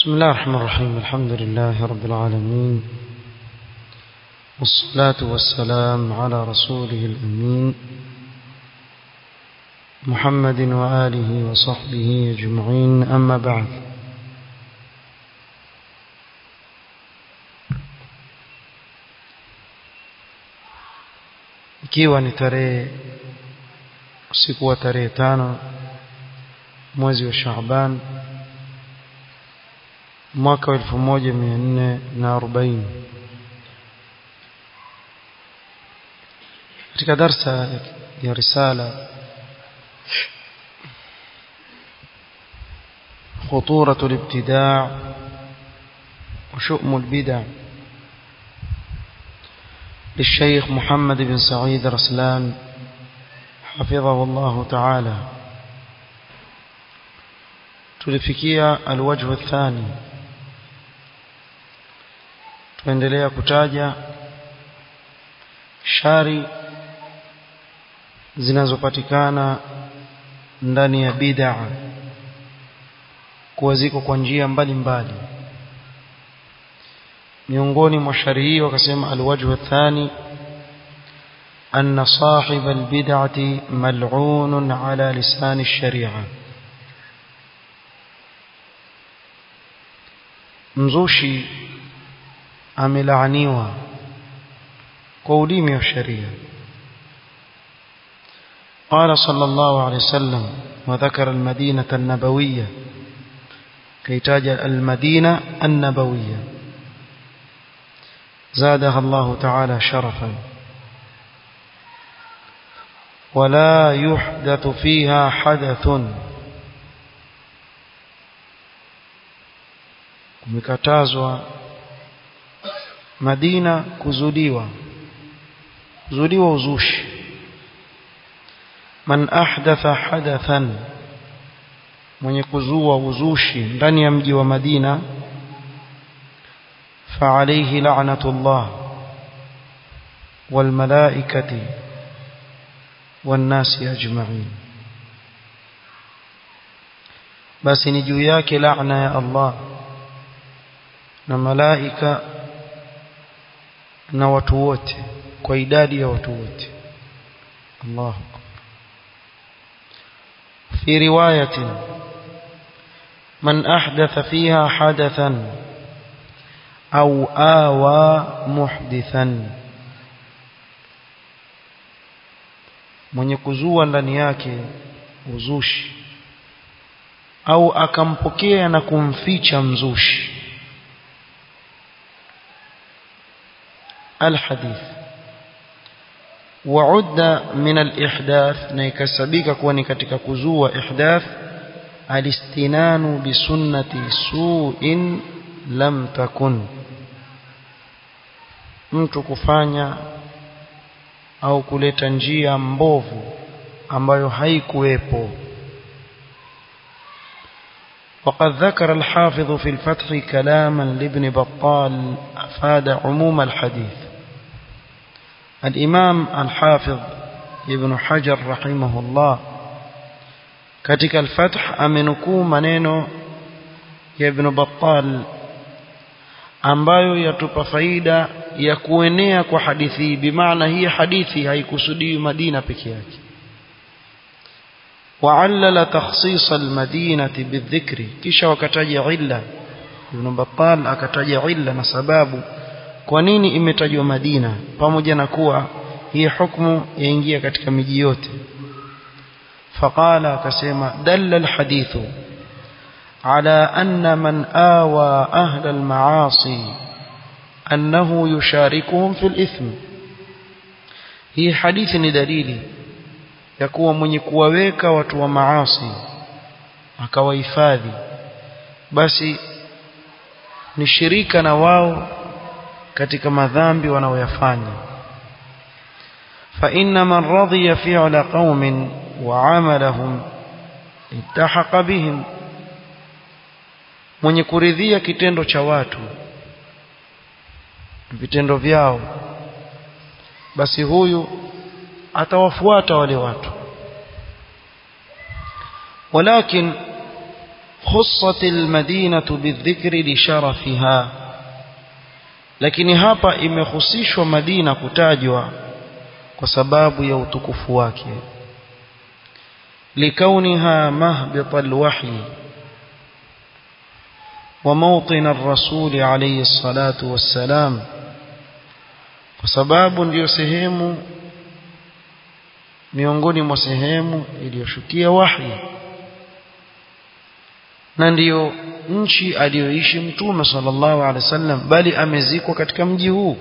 بسم الله الرحمن الرحيم الحمد لله رب العالمين والصلاة والسلام على رسوله الأمين محمد وآله وصحبه أجمعين أما بعد ikiwa ni tarehe usiku wa tarehe tano mwezi wa Shaaban mwaka wa elfu moja mia nne na arobaini katika darsa ya risala خطورة الابتداع وشؤم البدع للشيخ محمد بن سعيد رسلان حفظه الله تعالى tulifikia alwajhu athani tuendelea kutaja shari zinazopatikana ndani ya bid'a kuwa ziko kwa njia mbalimbali miongoni mwa shari hii wakasema alwajhu athani أن صاحب البدعة ملعون على لسان الشريعة mzushi amelaaniwa kwa ulimi wa sheria قال صلى الله عليه وسلم وذكر المدينة النبوية كيتاج المدينة النبوية زادها الله تعالى شرفا ولا يحدث فيها حدث kumekatazwa Madina kuzuliwa kuzuliwa uzushi man ahdatha hadathan mwenye kuzua uzushi ndani ya mji wa Madina فعليه لعنة الله والملائكة والناس أجمعين بس نجو yake لعنة يا الله na malaika na watu wote kwa idadi ya watu wote Allahu في رواية من أحدث فيها حدثا أو آوى محدثا mwenye kuzua ndani yake uzushi au akampokea na kumficha mzushi الحديث وعد من الإحداث نيكسبيك كوني katika kuzua ihdath الاستنان بسنة سوء لم تكن mtu kufanya au kuleta njia mbovu ambayo haikuwepo وقد ذكر الحافظ في الفتح كلاما لابن بطال أفاد عموم الحديث الإمام الحافظ ابن حجر رحمه الله katika al-Fath amenukuu maneno ya Ibn Battal ambayo yatupa faida ya kuenea kwa hadithi bimaana hii hadithi haikusudii Madina peke yake وعلل تخصيص المدينة بالذكر kisha wakataja illa Ibn Battal akataja illa na sababu kwa nini imetajwa Madina pamoja na kuwa hii hukumu yaingia katika miji yote faqala akasema dalla alhadithu ala anna man awa ahla almaasi annahu yusharikuhum fil ithm hii hadithi ni dalili ya kuwa mwenye kuwaweka watu wa maasi akawahifadhi basi ni shirika na wao katika madhambi wanaoyafanya fa inna man radiya fi'la qaumin wa 'amalahum ittahaqa bihim mwenye kuridhia kitendo cha watu vitendo vyao basi huyu atawafuata wale watu walakin خصت المدينة بالذكر لشرفها lakini hapa imehusishwa Madina kutajwa kwa sababu ya utukufu wake likauniha mahbit alwahy wa mawtin ar-rasul alayhi salatu wassalam kwa sababu ndiyo sehemu miongoni mwa sehemu iliyoshukia wahi na ndiyo nchi aliyoishi mtume sallallahu alaihi wasallam bali amezikwa katika mji huu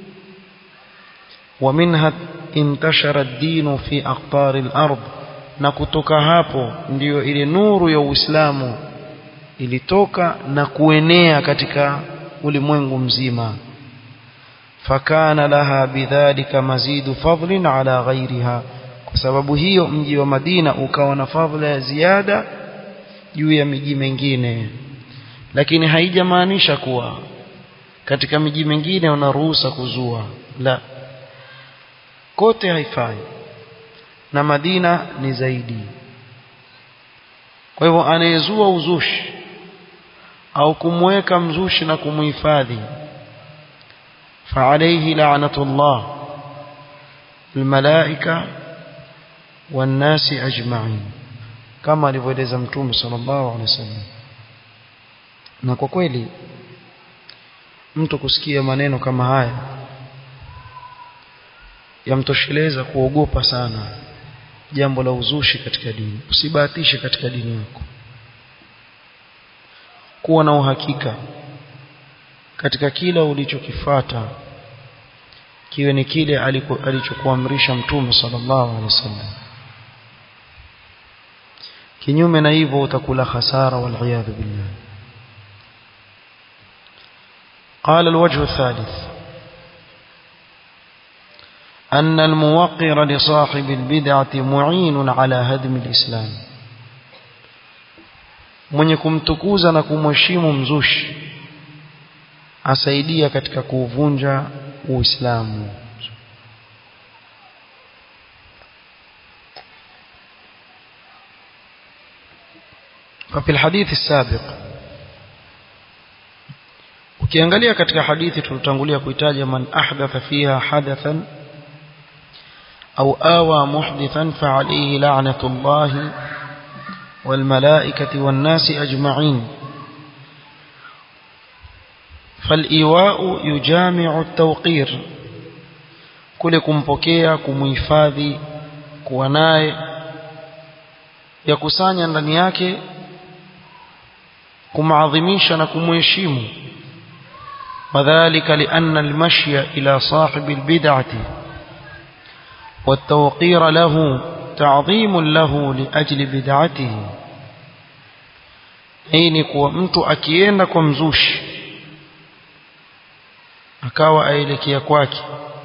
wa minha intashara ad-din fi aqtar al-ard na kutoka hapo ndiyo ile nuru ya Uislamu ilitoka na kuenea katika ulimwengu mzima fakana laha bidhalika mazidu fadlin ala ghairiha kwa sababu hiyo mji wa Madina ukawa na fadhila ya ziada juu ya miji mingine lakini haijamaanisha kuwa katika miji mingine wanaruhusa kuzua la kote haifai na Madina ni zaidi kwa hivyo anayezua uzushi au kumweka mzushi na kumuhifadhi فعليه لعنة الله الملائكة والناس أجمعين كما alivyoeleza mtume sallallahu alaihi wasallam na kwa kweli mtu kusikia maneno kama haya yamtosheleza kuogopa sana jambo la uzushi katika dini usibahatishe katika dini yako kuwa na uhakika katika kila ulichokifata kiwe ni kile alichokuamrisha mtume sallallahu alaihi wasallam kinyume na hivyo utakula hasara wal billah قال الوجه الثالث أن الموقر لصاحب البدعة معين على هدم الإسلام من يكم تكوزا نكم وشيم مزوش asaidia katika kuuvunja uislamu ففي الحديث السابق ukiangalia katika hadithi tulitangulia kuitaja man ahdatha fiha hadathan au awa muhdithan fa alayhi la'natullahi wal malaikati wan nasi ajma'in فالإيواء يجامع التوقير kule kumpokea kumuhifadhi kuwa naye yakusanya ndani yake kumaadhimisha na kumheshimu wadhālika lianna almashya ila sahibi albid'ati والتوقير له تعظيم له لأجل بدعته hii ni kuwa mtu akienda kwa mzushi akawa aelekea kwake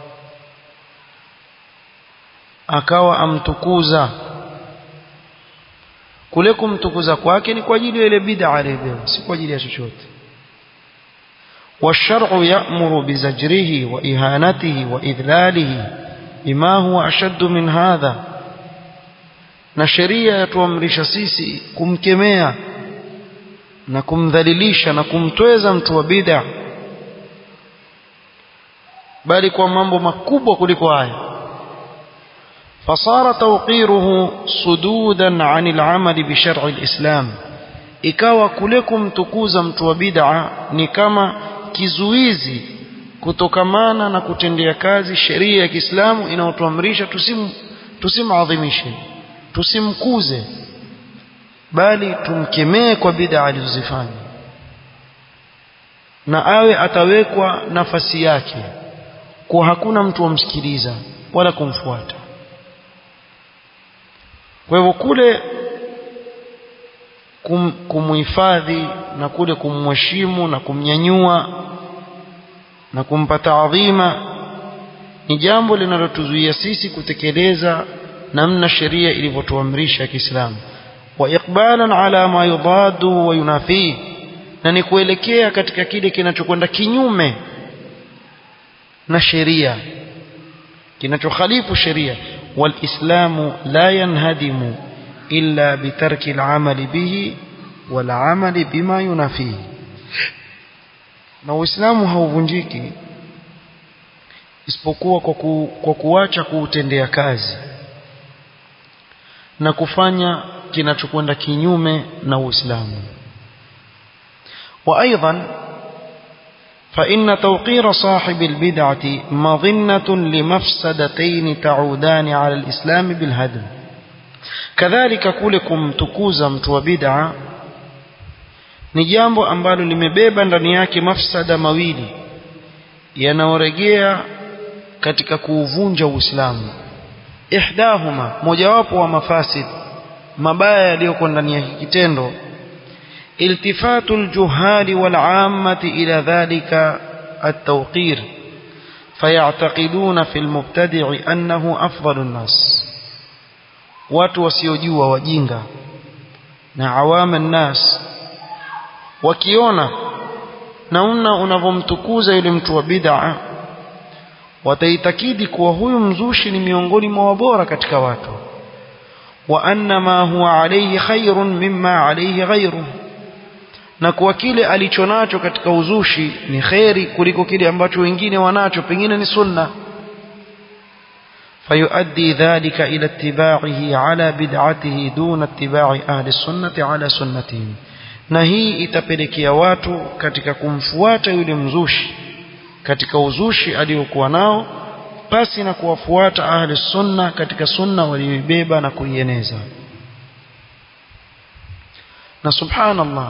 akawa amtukuza kule kumtukuza kwake ni kwa ajili ya ile bid'a aliyebeba si kwa ajili ya chochote والشرع يأمر بزجره وإهانته وإذلاله بما هو أشد من هذا na sheria yatuamrisha sisi kumkemea na kumdhalilisha na kumtweza mtu wa bid'a bali kwa mambo makubwa kuliko haya fasara tawqiruhu sududan anil amali bi shar'i alislam ikawa kule kumtukuza mtu wa bid'a ni kama kizuizi kutokamana na kutendea kazi sheria ya Kiislamu inayotuamrisha tusim tusimadhimishe tusimkuze bali tumkemee kwa bid'a alizozifanya na awe atawekwa nafasi yake kwa hakuna mtu wamsikiliza wala kumfuata kwa hivyo kule kum, kumhifadhi na kule kumheshimu na kumnyanyua na kumpa taadhima ni jambo linalotuzuia sisi kutekeleza namna sheria ilivyotuamrisha Kiislamu wa iqbalan ala ma yudadu wa yunafi na ni kuelekea katika kile kinachokwenda kinyume na sheria kinachokhalifu sheria walislamu la yanhadimu illa bitarki al'amali bihi والعمل بما ينافيه na uislamu hauvunjiki isipokuwa kwa, ku, kwa kuacha kuutendea kazi na kufanya kinachokwenda kinyume na uislamu وايضا فان توقير صاحب البدعه مظنه لمفسدتين تعودان على الاسلام بالهدم kadhalika kule kumtukuza mtu wa bid'a ni jambo ambalo limebeba ndani yake mafsada mawili yanaoregea katika kuuvunja Uislamu ihdahuma mojawapo wa mafasid mabaya yaliyoko ndani ya kitendo iltifatu aljuhali wal'ammati ila dhalika at-tawqir fayataqiduna fi al-mubtadi' annahu afdalu an-nas watu wasiojua wajinga na awama nnas wakiona namna unavyomtukuza yule mtu wa bid'a wataitakidi kuwa huyu mzushi ni miongoni mwa wabora katika watu wa anna ma huwa alayhi khairun mimma alayhi ghayruhu na kuwa kile alichonacho katika uzushi ni kheri kuliko kile ambacho wengine wanacho pengine ni sunna فيؤدي ذلك إلى اتباعه على بدعته دون اتباع أهل السنة على سنتهم na hii itapelekea watu katika kumfuata yule mzushi katika uzushi aliokuwa nao pasi na kuwafuata ahli sunna katika sunna walioibeba na kuieneza na subhanallah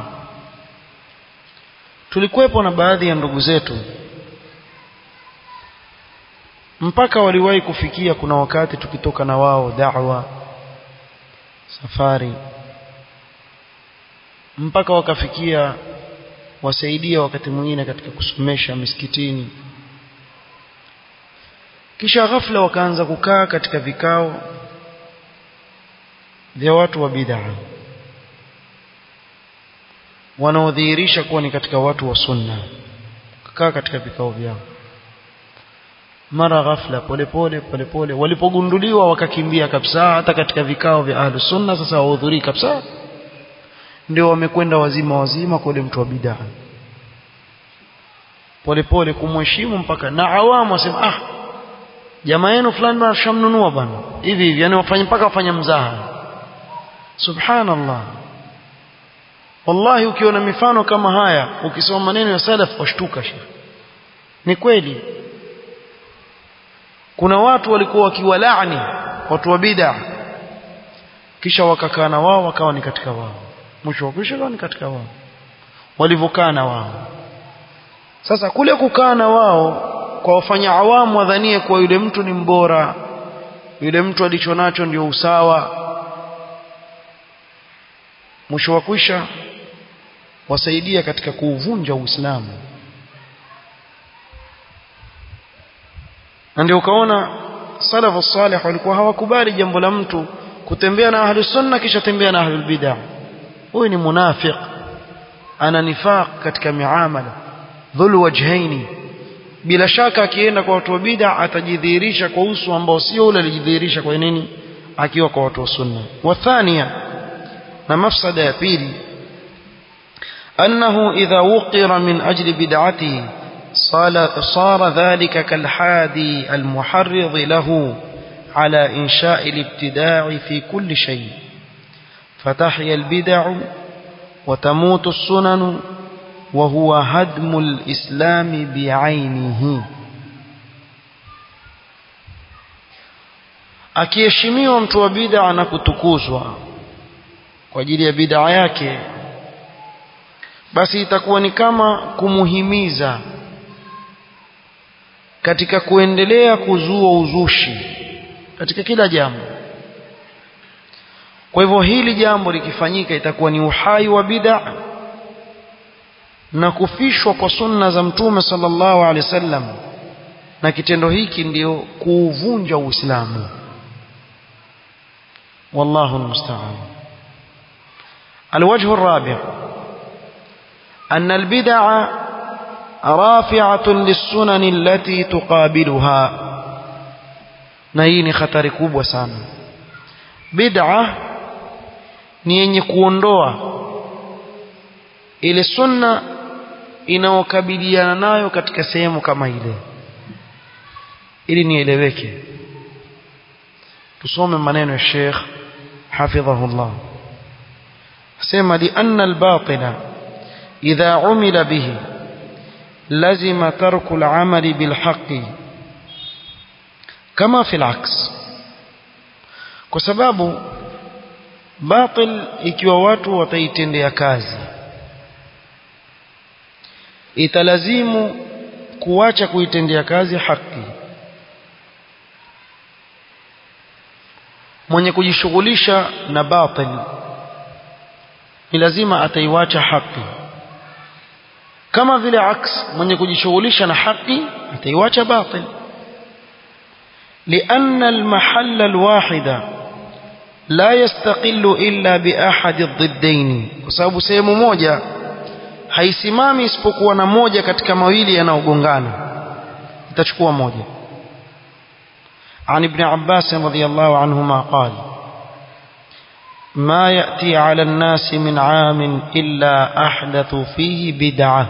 tulikuwepo na baadhi ya ndugu zetu mpaka waliwahi kufikia kuna wakati tukitoka na wao da'wa safari mpaka wakafikia wasaidia wakati mwingine katika kusomesha misikitini kisha ghafla wakaanza kukaa katika vikao vya watu wa bid'a wanaodhihirisha kuwa ni katika watu wa sunna kukaa katika vikao vyao mara ghafla polepole polepole walipogunduliwa wakakimbia kabisa hata katika vikao vya ahlus sunna sasa wahudhurii kabisa ndio wamekwenda wazima wazima kwa yule mtu wa bid'a polepole kumheshimu mpaka na awamu wasema ah jamaa yenu fulani bwana shamnunua bwana hivi hivi yani wafanye mpaka wafanye mzaha subhanallah wallahi ukiona mifano kama haya ukisoma maneno ya salaf washtuka shekhi ni kweli kuna watu walikuwa wakiwalaani watu wa bid'a kisha wakakaa na wao wakawa ni katika wao mwisho wa kwisha ni katika wao walivyokaa na wao sasa kule kukaa na wao kwa wafanya awamu wadhanie kuwa yule mtu ni mbora yule mtu alichonacho ndio usawa mwisho wa kwisha wasaidia katika kuuvunja Uislamu na ndio ukaona salafu salih walikuwa hawakubali jambo la mtu kutembea na ahli sunna kisha tembea na ahli bid'ah huyu ni munafiq ana nifaq katika miamala dhul wajhaini bila shaka akienda kwa watu wa bid'a atajidhihirisha kwa uso ambao sio ule alijidhihirisha kwa nini akiwa kwa watu wa sunna wa thania na mafsada ya pili أنه إذا وقر من أجل بدعته صار ذلك كالحادي المحرض له على إنشاء الابتداع في كل شيء فتحيا البدع وتموت السنن وهو هدم الإسلام بعينه akiheshimiwa mtu wa bid'a na kutukuzwa kwa ajili ya bid'a yake basi itakuwa ni kama kumuhimiza katika kuendelea kuzua uzushi katika kila jambo kwa hivyo hili jambo likifanyika itakuwa ni uhai wa bid'a na kufishwa kwa sunna za mtume sallallahu alaihi wasallam na kitendo hiki ndio kuuvunja uislamu wallahu almusta'an الوجه الرابع أن البدع رافعة للسنن التي تقابلها نهيني خطر كوبwa sana bid'a ni yenye kuondoa ile sunna inaokabiliana nayo katika sehemu kama ile ili nieleweke tusome maneno ya Sheikh hafidhahullah sema li anna al-batila idha umila bihi lazima tarku al-amali bil haqqi kama fi al-aks kwa sababu batil ikiwa watu wataitendea kazi italazimu kuacha kuitendea kazi haki mwenye kujishughulisha na batil ni lazima ataiwacha haki kama vile aks mwenye kujishughulisha na haki ataiwacha batil لأن المحل الواحد لا يستقل إلا بأحد الضدين وسبب sehemu moja haisimami isipokuwa na moja katika mawili yanayogongana itachukua moja عن ابن عباس رضي الله عنهما قال ما يأتي على الناس من عام إلا أحدثوا فيه بدعة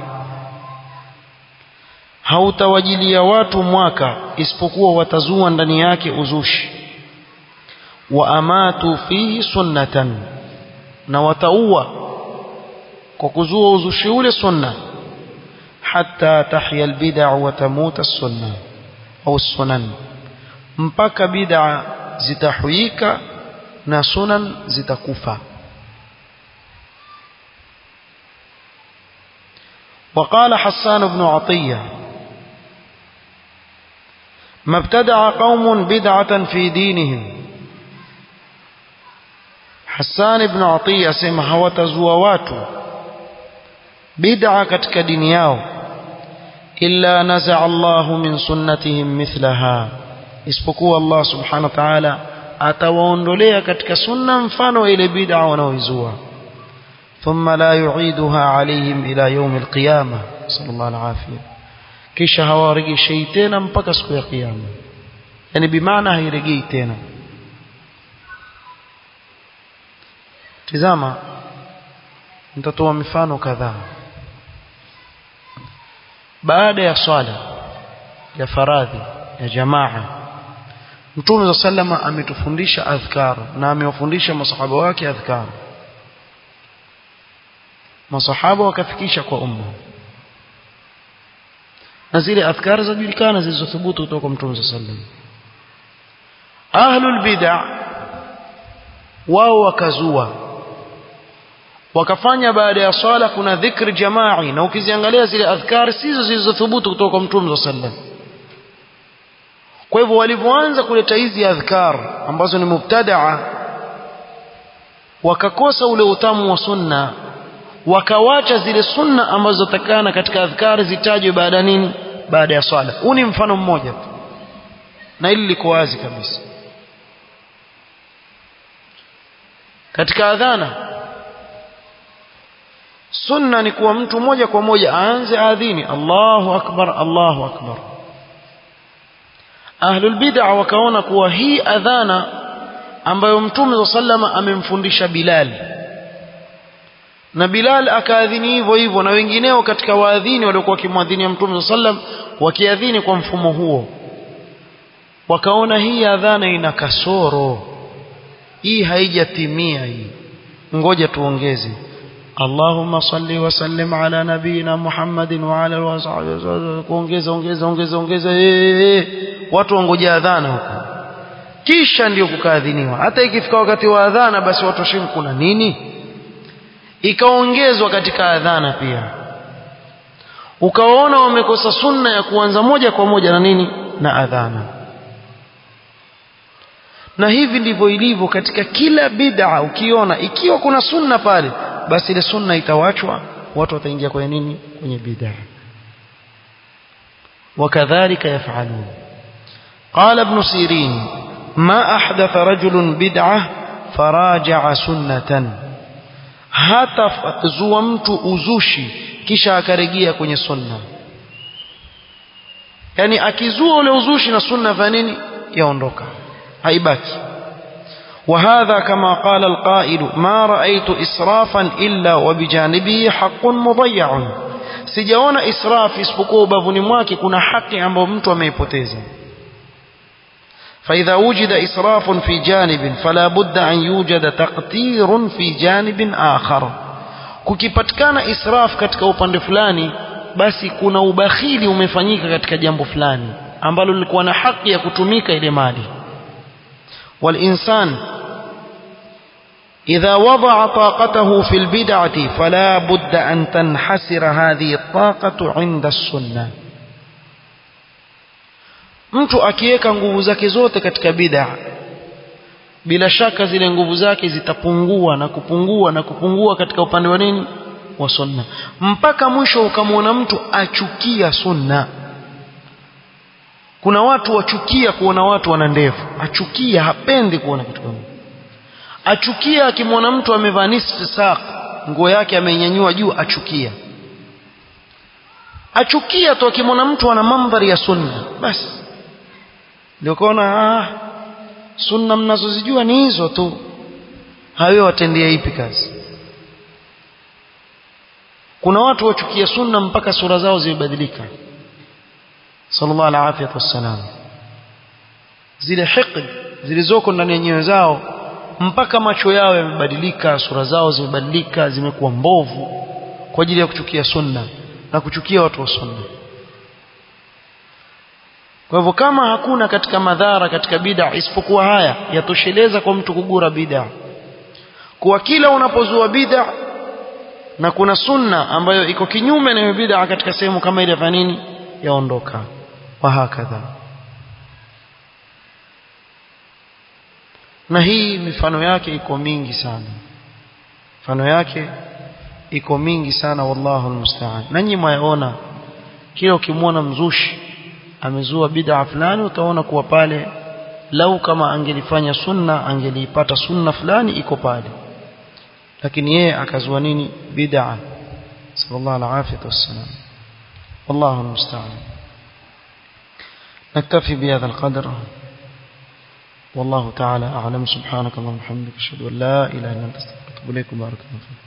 hautawajilia watu mwaka isipokuwa watazua ndani yake uzushi wa amatu fihi sunnatan na wataua kwa kuzua uzushi ule sunna hatta tahya albid'a wa tamuta sunna au sunan mpaka bid'a zitahuyika na sunan zitakufa وقال حسان بن عطيه ما ابتدع قوم بدعة في دينهم حسان بن عطية سمع hawatazua watu bid'a katika dini yao illa naza'a Allahu min sunnatihim mithlaha isipokuwa Allah subhanahu wa ta'ala atawaondolea katika sunna mfano ile bid'a wanaoizua thumma la yu'iduha alayhim ila yawm al-qiyamah sallallahu alayhi kisha hawarejeshei tena mpaka siku ya kiyama yani bimaana hairejei tena tizama nitatoa mifano kadhaa baada ya swala ya faradhi ya jamaa Mtume wa sallama ametufundisha adhkar na amewafundisha masahaba wake adhkar masahaba wakafikisha kwa umma na zile adhkar zajulikana zilizothubutu kutoka kwa Mtume sallam ahlul bid'ah wao wakazua wakafanya baada ya swala kuna dhikri jamai na ukiziangalia zile adhkar sizo zilizothubutu kutoka kwa Mtume sallam kwa hivyo walivyoanza kuleta hizi adhkar ambazo ni mubtadaa wakakosa ule utamu wa sunna wakawacha zile sunna ambazo takana katika adhkari zitajwe baada nini baada ya swala huu ni mfano mmoja tu na hili liko wazi kabisa katika adhana sunna ni kuwa mtu moja kwa moja aanze adhini Allahu akbar Allahu akbar ahlul bid'a wakaona kuwa hii adhana ambayo mtume sallama amemfundisha Bilal na Bilal akaadhini hivyo hivyo na wengineo katika waadhini waliokuwa wakimwadhinia mtume sallam wakiadhini kwa mfumo huo wakaona hii adhana ina kasoro hii haijatimia hii ngoja tuongeze Allahumma salli wa sallim ala nabiyina Muhammadin wa ala wasahbihi kuongeza ongeza ongeza ongeza watu wangoja adhana huko kisha ndio kukaadhiniwa hata ikifika wakati wa adhana basi watu washimu kuna nini ikaongezwa katika adhana pia ukaona wamekosa sunna ya kuanza moja kwa moja na nini na adhana na hivi ndivyo ilivyo katika kila bid'a ukiona ikiwa kuna sunna pale basi ile sunna itawachwa watu wataingia kwenye nini kwenye bid'a wakadhalika yafalun قال ابن سيرين ما أحدث رجل بدعة فراجع سنة hata zua mtu uzushi kisha akarejea kwenye sunna yani akizua ule uzushi na sunna vya nini yaondoka haibaki وهذا كما قال القائل ما رأيت إسرافا إلا وبجانبه حق مضيع sijaona israf isipokuwa ubavuni mwake kuna haki ambayo mtu ameipoteza فإذا وجد إسراف في جانب فلا بد أن يوجد تقتير في جانب آخر kukipatikana israf katika upande fulani basi kuna ubakhili umefanyika katika jambo fulani ambalo lilikuwa na haki ya kutumika ile mali والإنسان إذا وضع طاقته في البدعة فلا بد أن تنحسر هذه الطاقة عند السنة mtu akiweka nguvu zake zote katika bid'a bila shaka zile nguvu zake zitapungua na kupungua na kupungua katika upande wa nini wa sunna mpaka mwisho ukamwona mtu achukia sunna kuna watu wachukia kuona watu wana ndevu achukia hapendi kuona kitu kama achukia akimwona mtu amevaa nisfu saq nguo yake amenyanyua juu achukia achukia tu akimwona mtu ana mandhari ya sunna basi ndio kaona ah sunna mnazozijua ni hizo tu hawe watendea ipi kazi kuna watu wachukia sunna mpaka sura zao zimebadilika sallallahu alaihi wasallam zile hiqd zilizoko ndani ya nyoyo zao mpaka macho yao yamebadilika sura zao zimebadilika zimekuwa mbovu kwa ajili ya kuchukia sunna na kuchukia watu wa sunna kwa hivyo kama hakuna katika madhara katika bid'a isipokuwa haya yatosheleza kwa mtu kugura bid'a kwa kila unapozua bid'a na kuna sunna ambayo iko kinyume na hiyo bid'a katika sehemu kama ile ya nini yaondoka wa hakadha na hii mifano yake iko mingi sana mifano yake iko mingi sana wallahu almusta'an nanyi mwaona kila ukimwona mzushi amezua bid'a fulani utaona kuwa pale lau kama angelifanya sunna angeliipata sunna fulani iko pale lakini yeye akazua nini bid'a sallallahu alaihi wasallam والله المستعان نكتفي بهذا القدر والله تعالى أعلم سبحانك اللهم وبحمدك أشهد أن لا إله إلا أنت أستغفرك وأتوب إليك بارك الله فيك